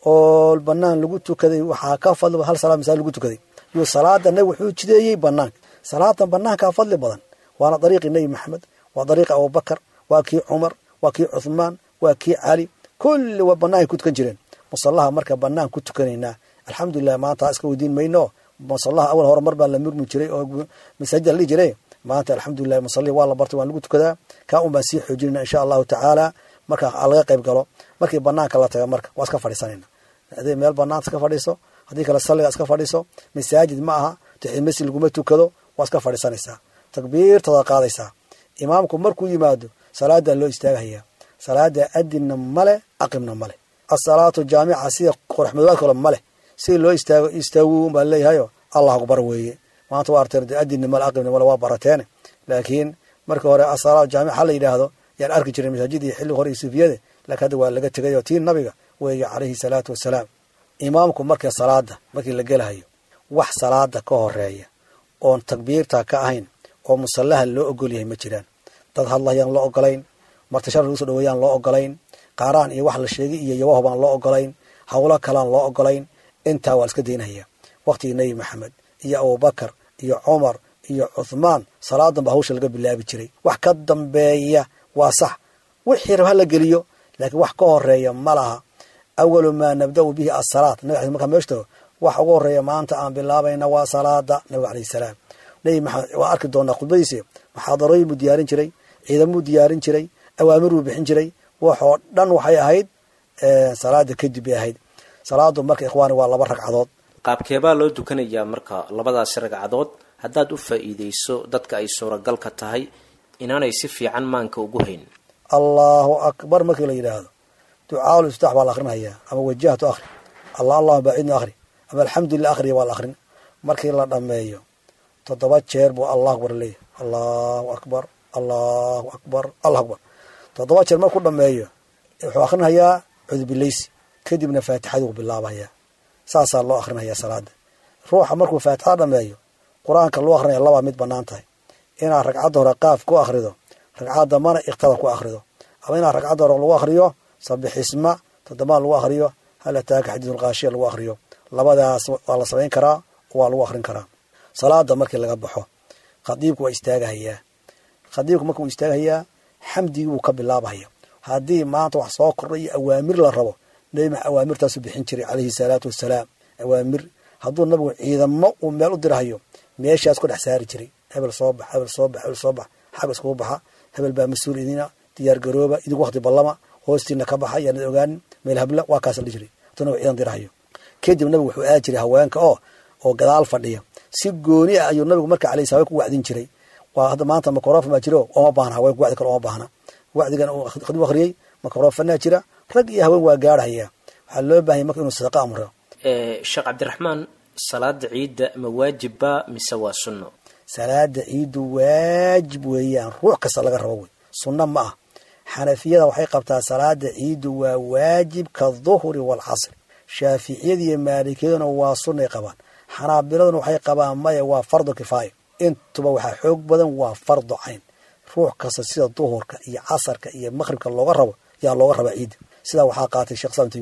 oo banaan lagu tukaday waxaa ka fadli hal salaad masaajid lagu tukaday yuu salaada nabi wuxuu jideeyey banaanka salaadan banaankaa fadli badan waana dariiqii nebi maxamed waa dariiqi abubakar waa kii cumar waa kii cuthmaan waa kii cali kulli waa banaanka ku tukan jireen musallaha marka banaan ku tukanaynaa alxamdulilah maanta iska weydiin mayno musallaha awal hore mar baa la murmi jiray oo masaajida la dhihi jiray maanta alxamdulilah musallihi waa la bartay waan lagu tukadaa kaa un baan sii xoojinayna insha allahu tacaala marka laga qayb galo markii banaanka la taga marka waa iska fadhiisanayna haday meel banaanta iska fadhiiso haddii kale salliga iska fadhiiso masaajid ma aha taxid masjid laguma tukado waa iska fadhiisanaysaa takbiirtada qaadaysaa imaamku markuu yimaado salaadaa loo istaagahayaa salaada adinna male aqimna male asalaatu jaamica sida qoraxmadoobaad kale male si loo istaago istaagu baa leeyahayo allah akbar weeye maanta waa arteen adinna male aqimna male waa barateene laakiin marka hore asalaatu jaamica ha la yidhaahdo yaan arki jiray masaajidii xilli hore iyo suufiyada laakiin hadda waa laga tegay oo tii nabiga weeye calayhi salaatu wasalaam imaamku marka salaada markii la gelahayo wax salaada ka horeeya oon takbiirta ka ahayn oo musallaha loo ogol yahay ma jiraan dad hadlayaan loo ogolayn martashar lagu soo dhaweeyaan loo ogolayn qaaraan iyo wax la sheegay iyo yabaho baan loo ogolayn howlo kalaan loo ogolayn intaa waa iska daynahaya waqtigii nebi maxamed iyo abubakar iyo cumar iyo cuthmaan salaadan ba hawsha laga bilaabi jiray wax ka dambeeya waa sax wixii rab ha la geliyo laakiin wax ka horeeya ma laha awalu maa nabda'u bihi asalaat nabig ala markaa meeshtago wax ugu horeeya maanta aan bilaabayna waa salaada nabiga alayh salaam nebi maxamed waa arki doonaa khudbadiisi muxaadarooyin buu diyaarin jiray ciidamuu diyaarin jiray awaamir buu bixin jiray waxoo dhan waxay ahayd salaada kadib bay ahayd salaadu marka ikhwaani waa laba ragcadood qaabkeebaa loo dukanayaa marka labadaasi ragcadood haddaad u faa'iidayso dadka ay suuragal ka tahay inaanay si fiican maanka ugu hayn allahu akbar markii la yidhaahdo ducaaul iftaax baa la akrinhayaa ama wajahtu akhri allah allahuma baacidna akhri ama alxamdulilah akhriya waa la akrin markii la dhammeeyo toddoba jeer buu allah akbar leeyahy allahu akbar allahu akbar allah akbar toddoba jeer markuu dhameeyo wuxuu akrinhayaa cudbilaysi kadibna faatixaduu bilaabayaa saasaa loo akrinhayaa salaada ruuxa markuu faatixada dhameeyo qur-aanka loo akrinaya labaa mid banaan tahay inaad ragcadda hore qaaf ku akrido ragcadda dambana ikhtada ku akrido ama inaad ragcadda hore lagu akriyo sabixisma toddobaad lagu akriyo hal ataaka xadiisulkaashiya lagu akriyo labadaas waa la samayn karaa waa lagu akrin karaa salaada markii laga baxo khadiibku waa istaagahayaa khadiibku marka wuu istaagahayaa xamdigii wuu ka bilaabahaya haddii maanta wax soo kordhay iyo awaamir la rabo nebi max awaamirtaasu bixin jiray calayhi salaatu wasalaam awaamir hadduu nabigu ciidamo uu meel u dirahayo meeshaas ku dhex saari jiray hebel soo bax hebel soo bax hebel soo bax xag iskugu baxa hebel baa mas-uul idina diyaar garooba idinku wakti ballama hoostiina ka baxa yaanad ogaanin meel habla waa kaasa la jiray hadduu nabigu ciidan dirahayo kadib nabigu wuxuu aadi jiray haweenka oo oo gadaal fadhiya si gooni ah ayuu nabigu marka alayh sala ku wacdin jiray waa hadda maanta makrofon baa jiro oma baahna haweenku wacdi kale oma baahna wacdigan khadibu akhriyey makrofannaa jira rag iyo haween waa gaarhaya waxaa loo baahanya marka inuu sadaqa amro sheekh cabdiraxmaan salaada ciidda ma waajibba mise waa sunno salaada ciiddu waajib weeyaan ruux kasta laga rabo wey sunno ma ah xanafiyada waxay qabtaa salaada ciiddu waa waajib ka duhri waalcasri shaaficiyada iyo maalikiyaduna waa sunnay qabaan xanaabiladuna waxay qabaan maya waa fardu kifaaya intuba waxaa xoog badan waa fardu cayn ruux kasta sida duhurka iyo casarka iyo maqhribka looga rabo yaa looga rabaa ciidda sidaa waxaa qaatay sheekh islam timiye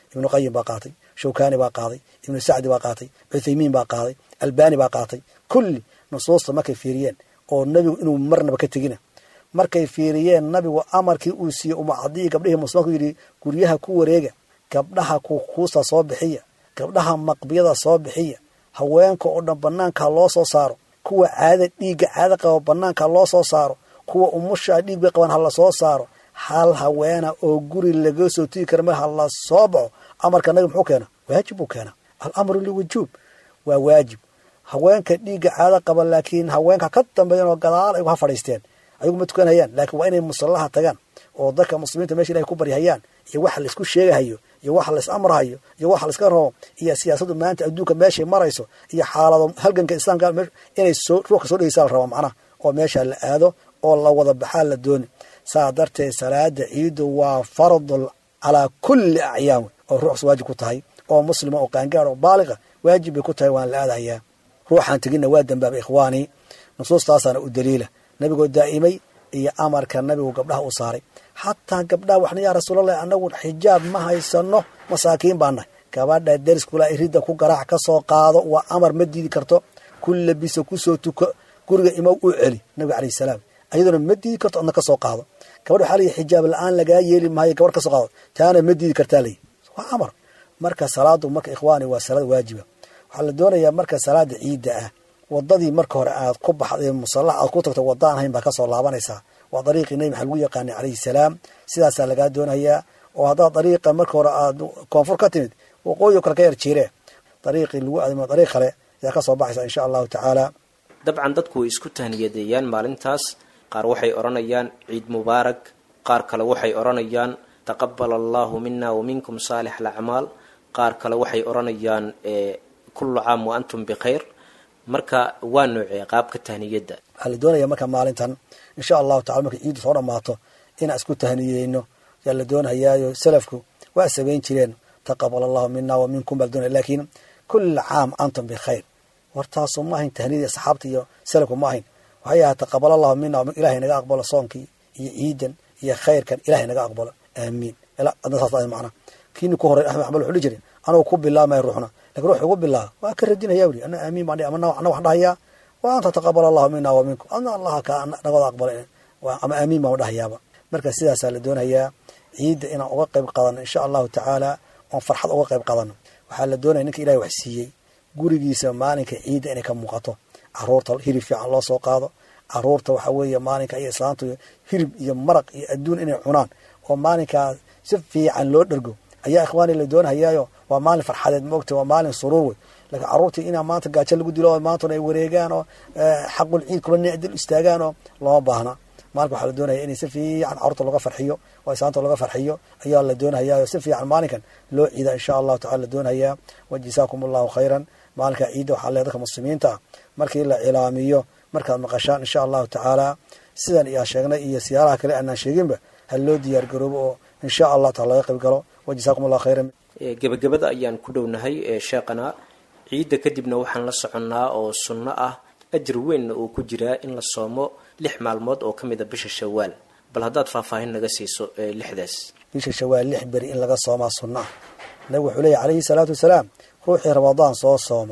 ibnu qayim baa qaatay shawkani baa qaaday ibnu sacdi baa qaatay cuthaymiin baa qaaday albani baa qaatay kulli nusuusta markay fiiriyeen oo nebigu inuu marnaba ka tegina markay fiiriyeen nabigu amarkii uu siiyey umacadii gabdhihii muslimanku yidhi guryaha ku wareega gabdhaha kukuusta soo bixiya gabdhaha maqbiyada soo bixiya haweenka oo dhan banaanka loo soo saaro kuwa caada dhiigga caada qaba banaanka loo soo saaro kuwa umusha dhiig bay qabaan ha la soo saaro hal haweena oo guri laga soo tigi kara mar ha la soo baxo amarka nabi muxuu keena waajib buu keena alamru liwujuub waa waajib haweenka dhiigga caado qaba laakiin haweenka ka dambeeyan oo gadaal ay ha fadhiisteen ayagu ma tukanayaan laakiin waa inay musallaha tagaan oo dadka muslimiinta meesha ilahay ku baryahayaan iyo waxa laisku sheegahayo iyo waxa lais amrahayo iyo waxa laiska rabo iyo siyaasaddu maanta adduunka meeshay marayso iyo xaalado halganka islaamka inay soo ruuxka soo dhegeysaa la rabaa macnaha oo meesha la aado oo la wada baxaa la dooni saa darteed salaada ciidu waa fardul calaa kulli acyaam oo ruuxs waajib ku tahay oo muslima oo qaangaar oo baaliqa waajib bay ku tahay waan la aadahayaa ruuxaan teginna waa dambaaba ikhwaanii nusuustaasaana u daliila nabigoo daa'imay iyo amarka nabigu gabdhaha u saaray xataa gabdhaha waxna yaa rasuulallah anagu xijaab ma haysano masaakiin baa nahay gabadha deriskula ridda ku garaac ka soo qaado waa amar ma diidi karto ku labisa kusoo tuko guriga imow u celi nabiga calayhi salaam ayaduna ma diidi karto adna ka soo qaado gabadha waxaa layihi xijaab la-aan lagaa yeeli maayo gabarh ka soo qaado taana ma diidi kartaa layihi waa amar marka salaadu marka ikhwaani waa salaad waajiba waxaa la doonayaa marka salaada ciidda ah wadadii marka hore aad ku baxday musallax aad ku tagto wadda aan hayn baa kasoo laabanaysaa waa dariiqii nebi maxaa lagu yaqaanay calayhi salaam sidaasaa lagaa doonayaa oo haddaad dariiqa marka hore aad koonfur ka timid waqooyi kale ka yar jiire dariiqii lagu aadamo dariiq kale ayaa kasoo baxaysa insha allahu tacaala dabcan dadku way isku tahniyadeeyaan maalintaas qaar waxay odhanayaan ciid mubaarak qaar kale waxay odhanayaan taqabal allahu mina wa minkum saalix alacmaal qaar kale waxay odhanayaan kullu caam wa antum bikhayr marka waa noocee qaabka tahniyadda waxaa la doonaya marka maalintan insha allahu tacala markay ciiddu soo dhammaato inaan isku tahniyeyno yaa la doonayaayo salafku waa samayn jireen taqabal allahu mina wa minkum baa la doonaya laakiin kulla caam antum bikhayr wartaasu ma ahayn tahniyadii asxaabta iyo salafku ma ahayn waxay ahaa taqabal allahu mina ilahay naga aqbalo soonkii iyo ciidan iyo khayrkan ilahay naga aqbalo aamiin adna saas macna kiini ku horay axmed axmed wuxuu dhihi jiray anugu ku bilaamaya ruuxna lakin ruux ugu bilaaba waa ka radinaya uri ana aamiin baan ana wax dhahayaa wa anta taqabal allahu mina wa minkum adna allaha ka nagada aqbala ama aamiin baan dhahayaaba marka sidaasaa la doonayaa ciidda inaan uga qayb qaadano insha allahu tacaala oon farxad uga qayb qaadano waxaa la doonaya ninka ilahay wax siiyey gurigiisa maalinka ciidda inay ka muuqato caruurta hirib fiican loo soo qaado caruurta waxa weeye maalinka iyo islaantu hirib iyo maraq iyo adduun inay cunaan oo maalinkaa si fiican loo dhergo ayaa ikhwaani la doonhayaayo waa maalin farxadeed maogta waa maalin suruur wey laakiin carruurtii inaa maanta gaajo lagu dilo oo maantuna ay wareegaan oo xaqul ciid kula nicdil istaagaan oo looma baahna maalinka waxaa la doonaya in si fiican carruurta looga farxiyo oo islaanta looga farxiyo ayaa la doonhayaa si fiican maalinkan loo ciida insha allahu tacala la doonhayaa wa jasaakum allahu khayran maalinka ciidda waxaa le dadka muslimiinta ah markii la cilaamiyo markaad maqashaan insha allahu tacaala sidan iyaa sheegnay iyo siyaaraha kale aanaan sheeginba ha loo diyaar garoobo oo insha allah taala laga qayb galo wa jasaakum allahu khayran gebagabada ayaan ku dhownahay sheekhana ciidda kadibna waxaan la soconnaa oo sunno ah ajir weynna uu ku jiraa in la soomo lix maalmood oo ka mid a bisha shawaal bal haddaad faahfaahin naga siiso lixdaas bisha shawaal lix beri in laga soomaa sunna ah nabigu wuxuu leeyahy calayhi salaatu wasalaam ruuxii ramadaan soo sooma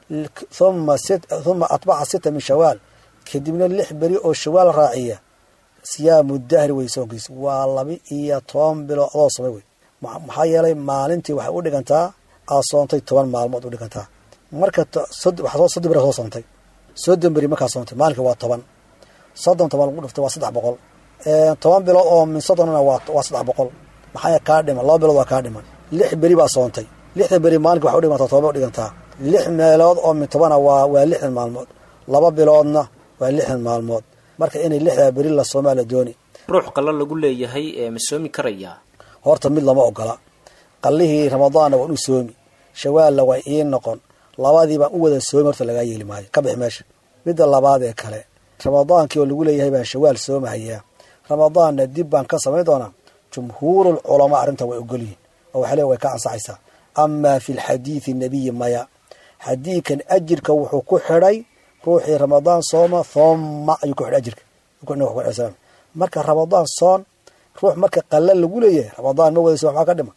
uma uma atbaca sita min shawaal kadibna lix beri oo shawaal raaciya siyaamu dahri wey soonkiisa waa laba iyo toban bilood adoo somay wey maxaa yeelay maalintii waxay u dhigantaa aad soontay toban maalmood u dhigantaa marka soddon beri soo soontay soddon beri markaa soontay maalinka waa toban soddon toban lagu dhiftay waa saddex boqol toban bilood oo min soddonna waa saddex boqol maxaa kaa dhiman laba bilood waa kaa dhiman lix beri baa soontay lixdan beri maalinka waxay udhigantaa toban bay udhigantaa lix meelood oo min tobana waa waa lixdan maalmood laba biloodna waa lixdan maalmood marka inay lixdaa beri la soomaa la dooni ruux qalla lagu leeyahay ma soomi karayaa horta mid lama ogola qallihii ramadaanna waan u soomi shawaalna waa ii noqon labadii baan u wada soomi horta lagaa yeeli maayo ka bixi meesha midda labaad ee kale ramadaankii oo lagu leeyahay baan shawaal soomahayaa ramadaanna dib baan ka samayn doonaa jumhuurul culamaa arrintan way ogolyihin oo waxay le way ka ansaxaysaa amaa fi lxadiidi nabiyi maya xadiidkan ajirka wuxuu ku xidhay ruuxii ramadaan sooma thumma ayuu ku xidhay ajirka marka ramadaan soon ruux marka qalla lagu leeyahay ramadaan ma wada soon waxaa ka dhiman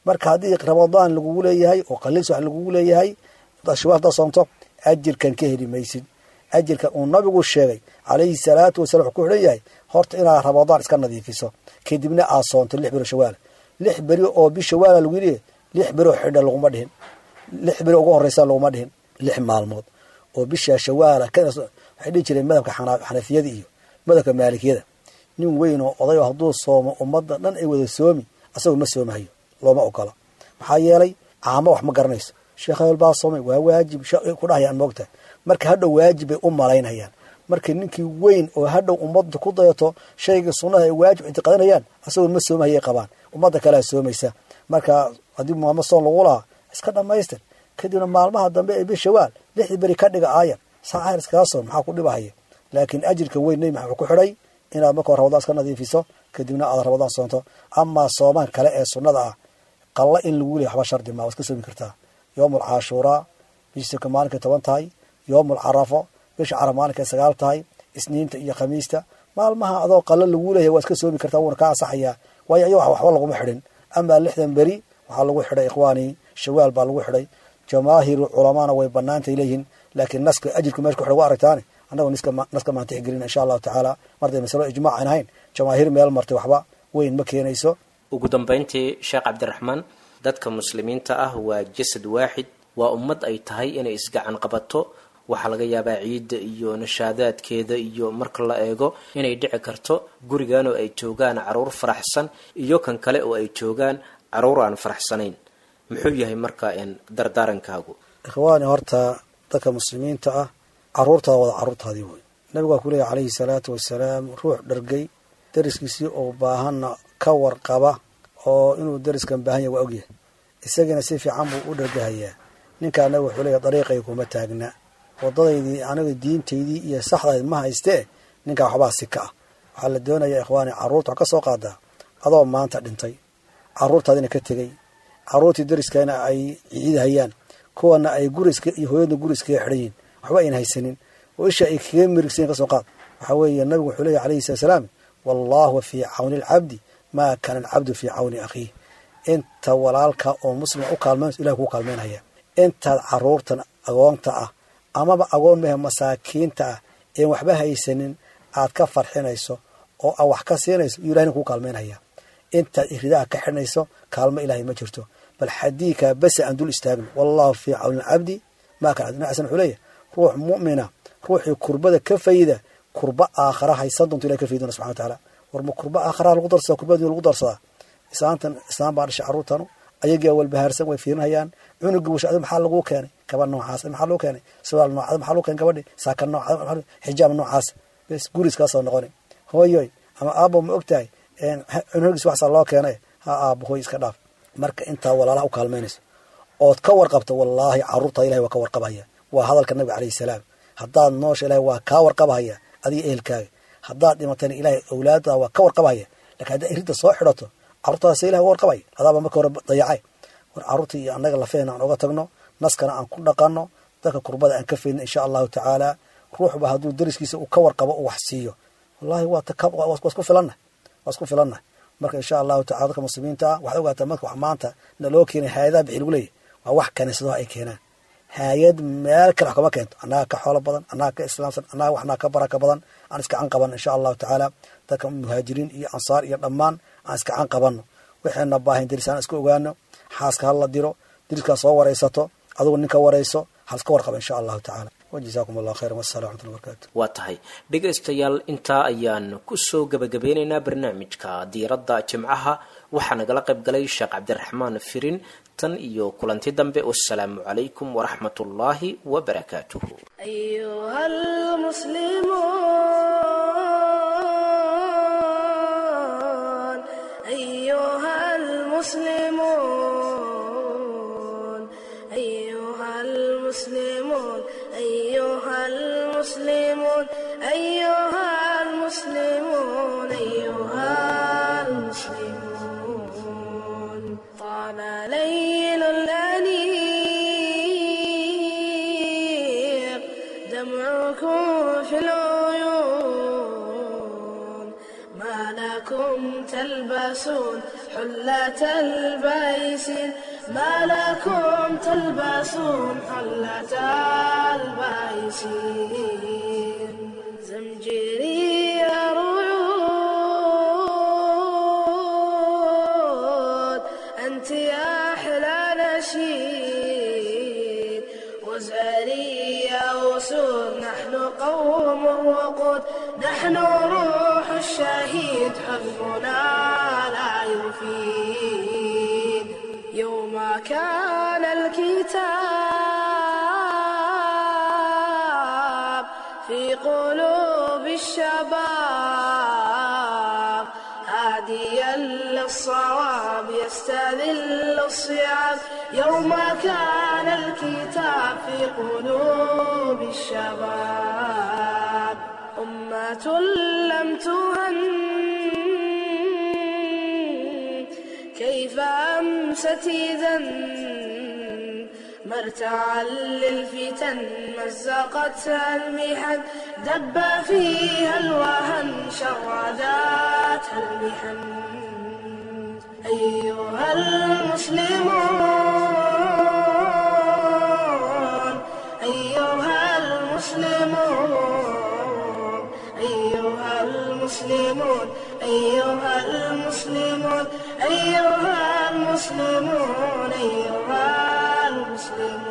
marka haddii ramadaan lagugu leeyahay oo qaliils wax lagugu leeyahay shawaal haddaad soomto ajirkan ka heli maysid ajirkan uu nabigu sheegay calayhi salaatu wasalam wuxuu ku xidhan yahay horta inaad ramadaan iska nadiifiso kadibna aad soonto lix beri shawaala lix beri oo bi shawaala lagu leeyahay lix beri oo xidha laguma dhihin lix beri ugu horeysa laguma dhihin lix maalmood oo bisha shawaala waxay dhihi jireen madhabka xanafiyada iyo madhabka maalikiyada nin weyn oo oday oo hadduu soomo ummadda dhan ay wada soomi asagoo ma soomahayo looma ogola maxaa yeelay caamo wax ma garanayso sheekh hebel baa soomay waa waajib ku dhahayaan moogtahay marka hadhow waajib bay u malaynayaan marka ninkii weyn oo hadhow ummadda ku dayato shayga sunnaha ay waajib ictiqaadanayaan asagoo ma soomahayay qabaan ummadda kalea soomaysa marka haddii maamo soon lagu lahaa iska dhamaystir kadibna maalmaha dambe ee bi shawaal lixdii beri ka dhiga aayan saacahir iskaga soon maxaa ku dhibahaya laakiin ajirka weyn nebi maxamed ku xidhay inaad marka hore ramadaan iska nadiifiso kadibna aad ramadaan soonto amaa soomaan kale ee sunnada ah qalla in lagu leeya waxba shardi maa waa iska soomi kartaa yoomul caashuuraa bisaka maalinkay toban tahay yoomul carafo bisha caraf maalinkay sagaal tahay isniinta iyo khamiista maalmaha adoo qalla lagu leeyahay waa iska soomi kartaa wuuna ka ansaxayaa waayo ayago waxba laguma xidhin amaa lixdan beri waxaa lagu xidhay ikhwaanii shawaal baa lagu xidhay jamaahiru culamaana way banaantay leeyihiin laakiin naska ajirku meesha ku xidhay wa aragtaane annago naska maantix gelin insha allahu tacaala marday masalo ijmaac aan ahayn jamaahiir meel martay waxba weyn ma keenayso ugu dambayntii sheekh cabdiraxmaan dadka muslimiinta ah waa jasad waaxid waa ummad ay tahay inay isgacan qabato waxaa laga yaabaa ciidda iyo nashaadaadkeeda iyo marka la eego inay dhici karto gurigan oo ay joogaan caruur faraxsan iyo kan kale oo ay joogaan caruur aan faraxsanayn muxuu yahay marka dardaarankaagu ikhwaani horta dadka muslimiinta ah caruurtaada wada caruurtaadii wey nabigu waa ku leeyahy calayhi salaatu wasalaam ruux dhargay dariskiisii oo baahanna ka warqaba oo inuu dariskan baahan yahy waa ogyahay isagiina si fiican buu u dhargahayaa ninkaa nabigu wuxuu leeyahy dariiqay kuma taagna wadadaydii aniga diintaydii iyo saxdayd ma haystee ninkaa waxbaa sika ah waxaa la doonayaa ikhwaani carruurta wax ka soo qaadaa adoo maanta dhintay carruurtaadina ka tegey carruurtii dariskana ay ciidahayaan kuwana ay guriska iyo hooyadna guriskaga xidhan yihin waxba ayna haysanin oo isha ay kaga mirigsayin ka soo qaad waxaa weeye nabigu wuxuu leeyahy alayhi salatu salaam wallahu fii cawni alcabdi maa kaana alcabdu fii cawni akhiih inta walaalka oo muslima u kaalmaynayso ilahi kuu kaalmaynaya intaad carruurtan agoonta ah amaba agoon mehe masaakiinta ah een waxba haysanin aad ka farxinayso oo aad wax ka siinayso iyuu ilahina kuu kaalmaynaya intaad iridaha ka xidhnayso kaalmo ilaahay ma jirto bal xadiikaa base aan dul istaagno wallahu fii cawni alcabdi maa kaana cabdi xasan wuxuu leeyahy ruux mu'mina ruuxii kurbada ka fayda kurba aakhara haysan doonto ilahay ka faydona subxana wa tacaala warma kurba aakharaha lagu darsada kurbada lagu darsadaa islaantan islaan baa dhashay carruurtanu ayagaa walbahaarsan way fiirinayaan cunugii washada maxaa laguu keenay gaba noocaas maxaa laguu keenay sawaal noocada maxaa lagu keenay gabadhi saaka noocada xijaab noocaas bes guriskaasoo noqoni hooyoy ama aabo ma og tahay cunugiis waxsaa loo keenay ha aabo hooy iska dhaaf marka intaa walaalaha u kaalmaynayso ood ka warqabto wallaahi carruurtaada ilahay waa ka warqabhaya waa hadalka nabiga calayhi salaam haddaad noosha ilahay waa kaa warqabhaya adiga ehelkaaga haddaad dhimatayna ilaahay awlaadaada waa ka warqabhaya lakin haddaad iridda soo xidhato carruurtaada se ilahay waa warqabaya adaaba marka hore dayacay war carruurta iyo annaga lafeena aan oga tagno naskana aan ku dhaqanno dadka kurbada aan ka faydno insha allahu tacaala ruuxba hadduu dariskiisa uu ka warqabo u wax siiyo wallahi waa isku filanna waa isku filanna marka insha allahu tacala dadka muslimiinta ah waxaad ogaataa marka wax maanta naloo keenay hay-adaha bixi lagu leeyahy waa wax kaniisadaha ay keenaan hay-ad meel kale wax kama keento annaga ka xoolo badan annaga ka islaamsan annaga waxnaa ka baraka badan aan iska can qabanno insha allahu tacaala dadka muhaajiriin iyo ansaar iyo dhammaan aan iska can qabanno waxayna baahayn deris aan iska ogaano xaaska hala diro deriskaa soo waraysato adugu ninka warayso haliska warqaba insha allahu tacaala wajazaakum allah khayran wassalam waxmatulla barakaatu waa tahay dhegaystayaal intaa ayaan kusoo gebagabeynaynaa barnaamijka diiradda jimcaha waxaa nagala qayb galay sheekh cabdiraxmaan firin tan iyo kulanti dambe wassalaamu calaykum waraxmat ullaahi wabarakaatuhu أيها المسلمون أيها المسلمون أيها المسلمون أيها المسلمون أيها المسلمون أيها المسلمون طال ليل الأنيق دمعكم في العيون ما لكم تلبسون حلة البيس ما لكم تلبسون حلة البيس زمجري رعود أنت يا أحلى نشيد وزاري يا أسود نحن قوم الوقود نحن روح الشهيد حزبنا لا يفيد يوم كان الكتاب في قلوب الشباب هاديا للصواب يستذل الصيام يوم كان الكتاب في قلوب الشباب أمة لم تهن كيف أمست إذا مرتعا للفتن مزقتها المحن دب فيها الوهن شرداتها المحن أيها المسلمون أيها المسلمون أيها المسلمون أيها المسلمون أيها المسلمون أيها المسلمون